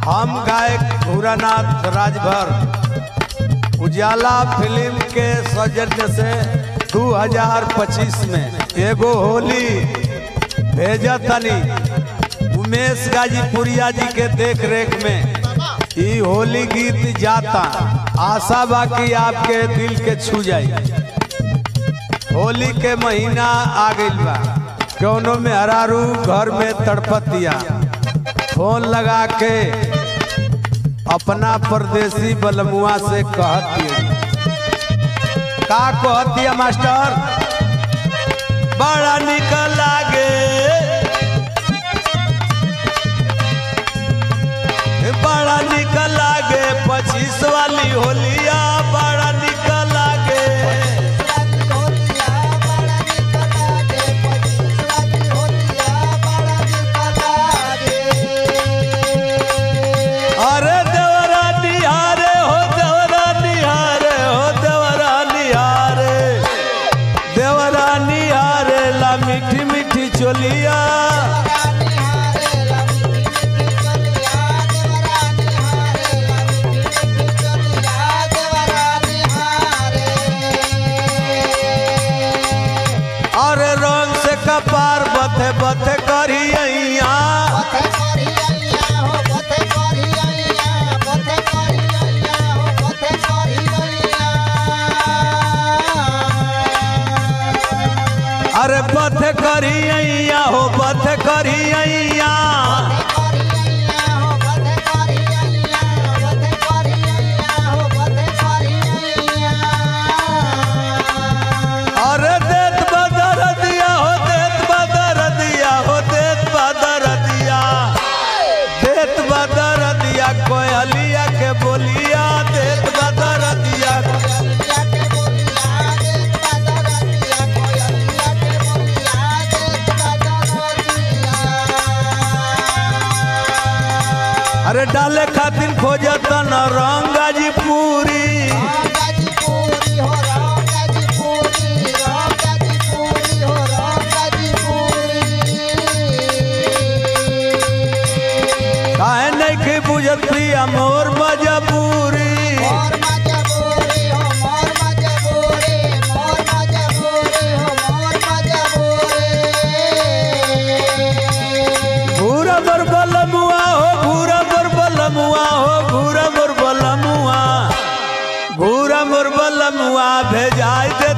हम गायक भूरानाथ राजभर उजाला फिल्म के सौजन्य से 2025 में एगो होली भेजा तनी उमेश गाजीपुरिया जी के देख रेख में ई होली गीत जाता आशा बा कि आपके दिल के छू जाई होली के महीना आ गइल बा कौनो में हरारू घर में तड़पतिया फोन लगा के अपना परदेसी बलमुआ से कहती का कहती मास्टर बड़ा निकल लागे बड़ा निकल लागे पच्चीस वाली होलिया बड़ा निकल लागे अरे देवरा निहारे हो देवरा निहारे हो देवरा निहारे देवरा निहारे ला मीठी मीठी चोलिया अरे रंग से कपार बथे बथे करिया अरे बथे करिया हो बथे करिया अरे देत बदर दिया हो देत बदर दिया हो देत बदर दिया देत बदर दिया कोयलिया के बोलिया देत बदर दिया अरे डाले खातिर खोजत न रंगाजी पूरी काहे नहीं के बुझत प्रिया मोर मजबूरी भूरा मोर बलमुआ हो भूरा मोर बलमुआ हो भूरा मोर बलमुआ भूरा मोर बलमुआ भेजाई दे